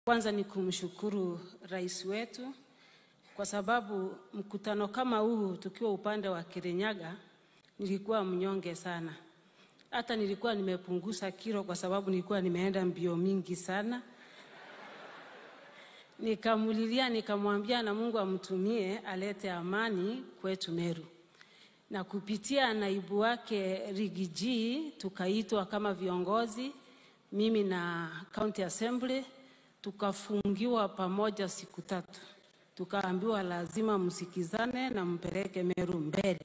Kwanza ni kumshukuru rais wetu kwa sababu mkutano kama huu tukiwa upande wa Kirinyaga nilikuwa mnyonge sana. Hata nilikuwa nimepunguza kilo kwa sababu nilikuwa nimeenda mbio mingi sana. Nikamulilia, nikamwambia na Mungu amtumie alete amani kwetu Meru. Na kupitia naibu wake Rigiji tukaitwa kama viongozi, mimi na County Assembly tukafungiwa pamoja siku tatu, tukaambiwa lazima msikizane na mpeleke Meru mbele.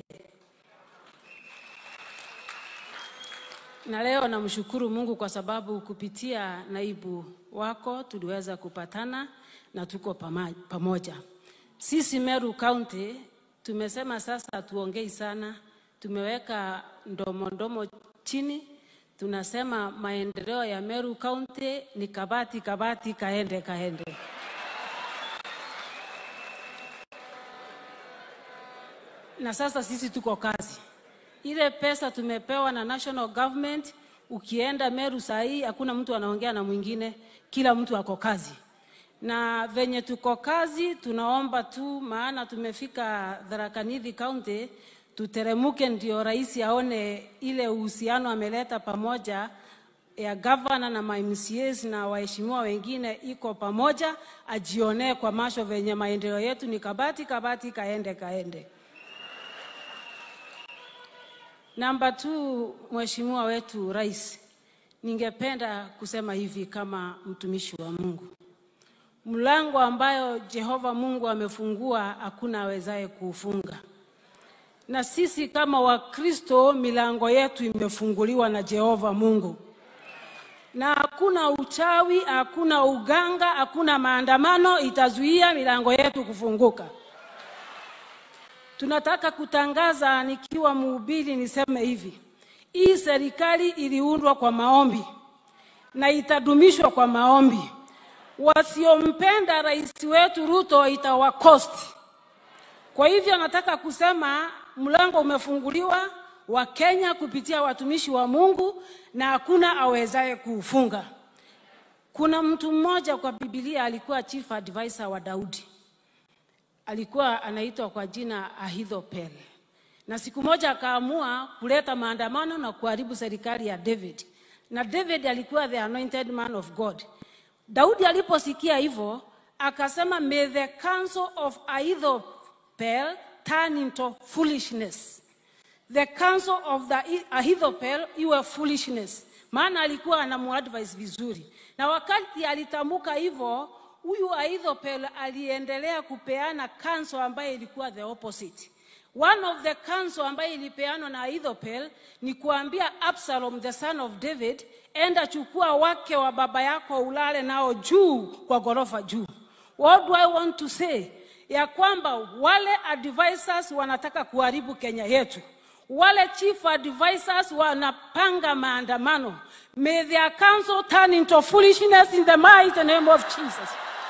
Na leo namshukuru Mungu kwa sababu kupitia naibu wako tuliweza kupatana na tuko pama- pamoja. Sisi Meru County tumesema sasa tuongei sana, tumeweka ndomo ndomo chini, tunasema maendeleo ya Meru County ni kabati kabati, kaende kaende. Na sasa sisi tuko kazi ile pesa tumepewa na national government. Ukienda Meru saa hii hakuna mtu anaongea na mwingine, kila mtu ako kazi. Na venye tuko kazi, tunaomba tu, maana tumefika Tharaka Nithi County, tuteremuke ndio rais aone ile uhusiano ameleta pamoja ya gavana na ma MCAs na waheshimiwa wengine iko pamoja, ajionee kwa macho venye maendeleo yetu ni kabati kabati, kaende kaende. Namba tu, Mheshimiwa wetu Rais, ningependa kusema hivi kama mtumishi wa Mungu, mlango ambayo Jehova Mungu amefungua hakuna awezaye kuufunga, na sisi kama Wakristo milango yetu imefunguliwa na Jehova Mungu, na hakuna uchawi, hakuna uganga, hakuna maandamano itazuia milango yetu kufunguka. Tunataka kutangaza nikiwa mhubiri, niseme hivi: hii serikali iliundwa kwa maombi na itadumishwa kwa maombi. Wasiompenda rais wetu Ruto itawakosti. Kwa hivyo nataka kusema mlango umefunguliwa wa Kenya kupitia watumishi wa Mungu na hakuna awezaye kuufunga. Kuna mtu mmoja kwa Biblia alikuwa chief advisor wa Daudi alikuwa anaitwa kwa jina Ahithopel, na siku moja akaamua kuleta maandamano na kuharibu serikali ya David, na David alikuwa the anointed man of God. Daudi aliposikia hivyo akasema, may the counsel of Ahithopel turn into foolishness. The counsel of the Ahithopel iwe foolishness, maana alikuwa anamuadvise vizuri, na wakati alitamka hivyo huyu Ahithopel aliendelea kupeana counsel ambayo ilikuwa the opposite. One of the counsel ambayo ilipeanwa na Ahithopel ni kuambia Absalom the son of David, enda chukua wake wa baba yako ulale nao juu kwa ghorofa juu. What do I want to say? Ya kwamba wale advisors wanataka kuharibu Kenya yetu, wale chief advisors wanapanga maandamano. May their counsel turn into foolishness in the mighty name of Jesus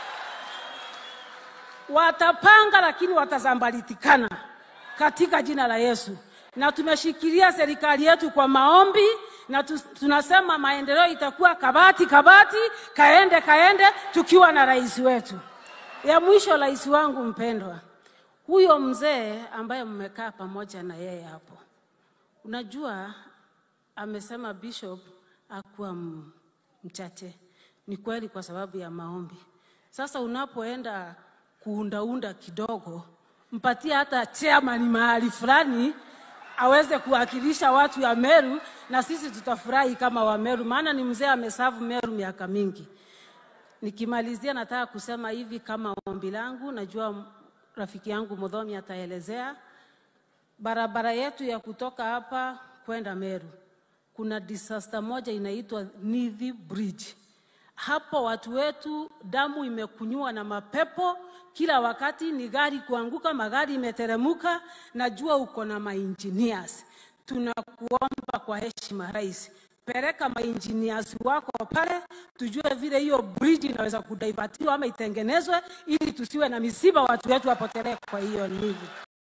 watapanga lakini watazambalitikana katika jina la Yesu. Na tumeshikilia serikali yetu kwa maombi na tu, tunasema maendeleo itakuwa kabati kabati, kaende kaende, tukiwa na rais wetu. Ya mwisho, rais wangu mpendwa, huyo mzee ambaye mmekaa pamoja na yeye hapo, unajua amesema bishop akuwa mchache. Ni kweli, kwa sababu ya maombi. Sasa unapoenda kuundaunda kidogo, mpatie hata chairman mahali fulani aweze kuwakilisha watu ya Meru, na sisi tutafurahi kama wa Meru, maana ni mzee amesavu Meru miaka mingi. Nikimalizia, nataka kusema hivi kama ombi langu, najua rafiki yangu Mudhomi ataelezea barabara yetu ya kutoka hapa kwenda Meru, kuna disaster moja inaitwa Nithi Bridge hapo watu wetu damu imekunywa na mapepo kila wakati, ni gari kuanguka, magari imeteremuka. Najua uko na maengineers, tunakuomba kwa heshima rais, peleka maengineers wako pale, tujue vile hiyo bridge inaweza kudivatiwa ama itengenezwe, ili tusiwe na misiba, watu wetu wapotelee kwa hiyo Nithi.